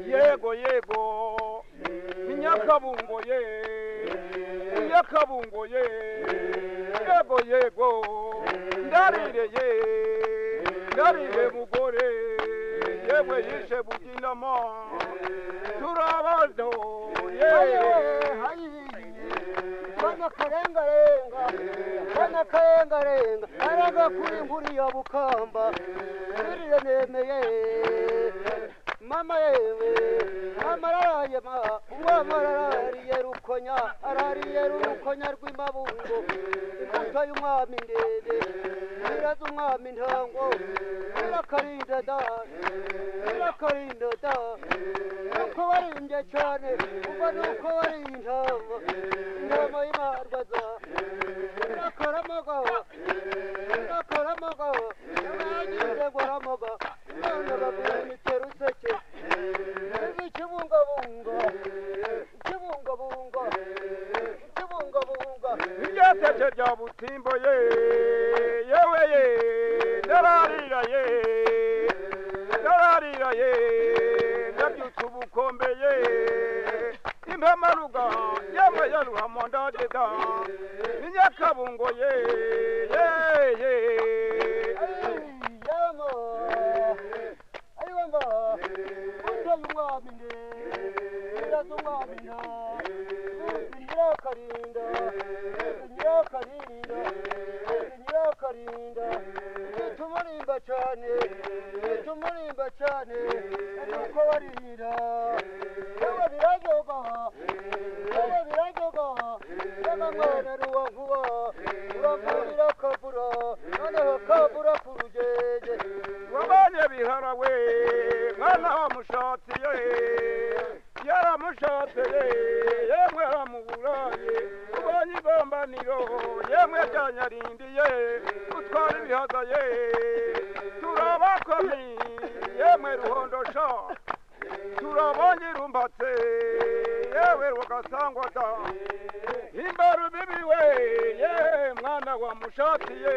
yego yego Munyakabungo ye Munyakabungo ye yego yego ndarire ye ndarire mugore yewe yishe buginamo turabano ye Bana karengarenga, bana karengarenga, aranga kuri nkuri ya bukamba, nirire nemeye, mama yewe, mama araraye ma, uwama arariye rukonya, arariye rukonya rw'imabungo, imbuto y'umwami ndende, nyiraza umwami ntango, nyirakarinda da, nyirakarinda da, nuko barindye cyane, kuva nuko bariye intama, intama y'imarwaza, irakora amagabo, irakora amagabo, yabagize guhamaga, abana bagura imitero useke, izi ikibungabunga, ikibungabunga, ikibungabunga, Iryateke rya butimbo ye yewe ye ndararira ye ndararira ye ndabyutse ubukombe ye impemaruga yewe ya ruhamo ndadeda Munyakabungo ye ye ye yama, ayibamba, uteye umwami nde, nyiraza umwami nda, uzi nyirakarinda, uzi nyirakarinda, uzi nyirakarinda, ufite umurimba cyane, ufite umurimba cyane, ari uko barira, yewe biraryoga, yewe biraryoga, yewe mwana ni uwa nkuba, uramburira akavura, noneho kavura ku rugenge, wabanye bihara we mwana wamushatsi ye yaramushatse ye yemwe aramuburaye ubonye igombaniro yemwe ryanyarindiye utwara ibihaza ye turabakomi yemwe ruhondosha turabonye rumbatse yewe rugasangwa da imbaru bibiwe ye mwana wamushatiye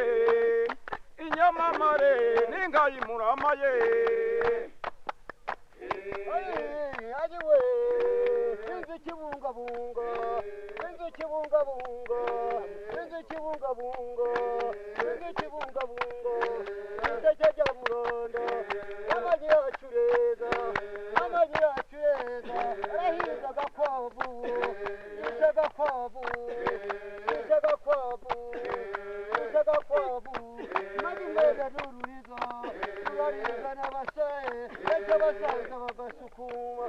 inyamamare n'ingayimurama ye ariwe inzu ikibungabunga inzu ikibungabunga inzu ikibungabunga inzu ikibungabunga indege rya murondo amagi yacu reza amagi yacu reza arahiza agakwavu yica agakwavu yica agakwavu yica agakwavu maze umwenda n'ururiza urariza n'abasare ndetse abasaza bagasukuma